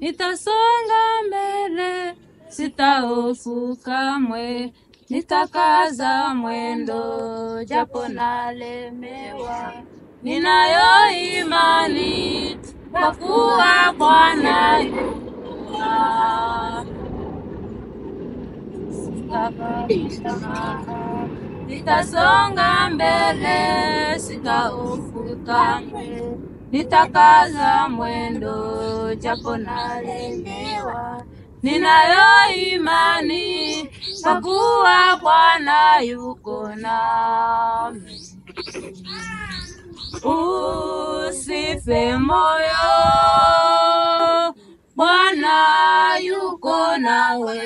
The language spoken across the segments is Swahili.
nitasonga mbele, sitahofu kamwe, nitakaza mwendo, japo nalemewa. Ninayo imani kwa kuwa Bwana yuko Sitakata, nitasonga mbele, sitahofu kamwe, nitakaza mwendo, japo nalemewa. Ninayo imani kwa kuwa Bwana yuko nami. Usife moyo, Bwana yuko nawe,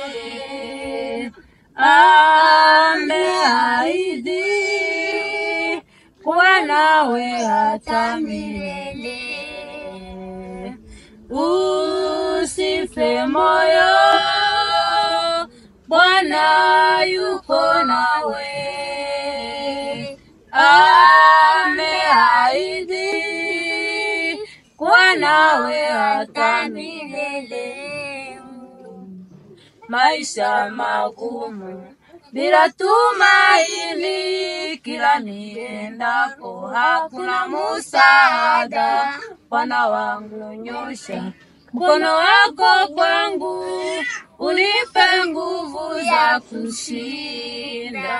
ameahidi kuwa nawe hata milele. Usife moyo, Bwana yuko nawe, ameahidi kuwa nawe hata milele. Maisha magumu bila tumaini, kila niendapo hakuna musaada. Bwana wangu, nyosha mkono wako kwangu, unipe nguvu za kushinda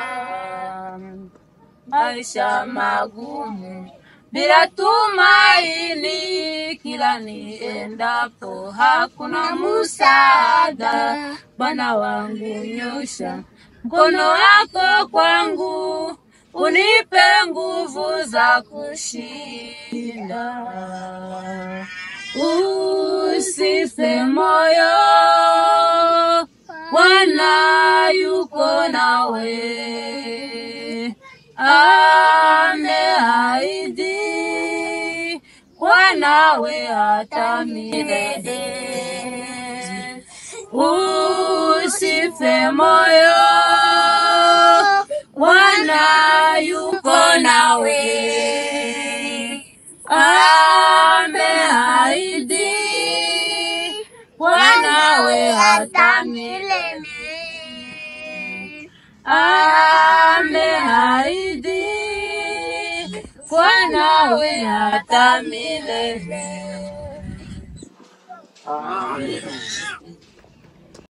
maisha magumu bila tumaini, kila niendapo hakuna musaada. Bwana wangu, nyosha mkono wako kwangu, unipe nguvu za kushinda. Usife moyo, Bwana yuko nawe, ameahidi kuwa nawe hata milele. Usife moyo, Bwana yuko nawe, ameahidi kuwa nawe hata milele. Ameahidi kuwa nawe hata milele. Amen.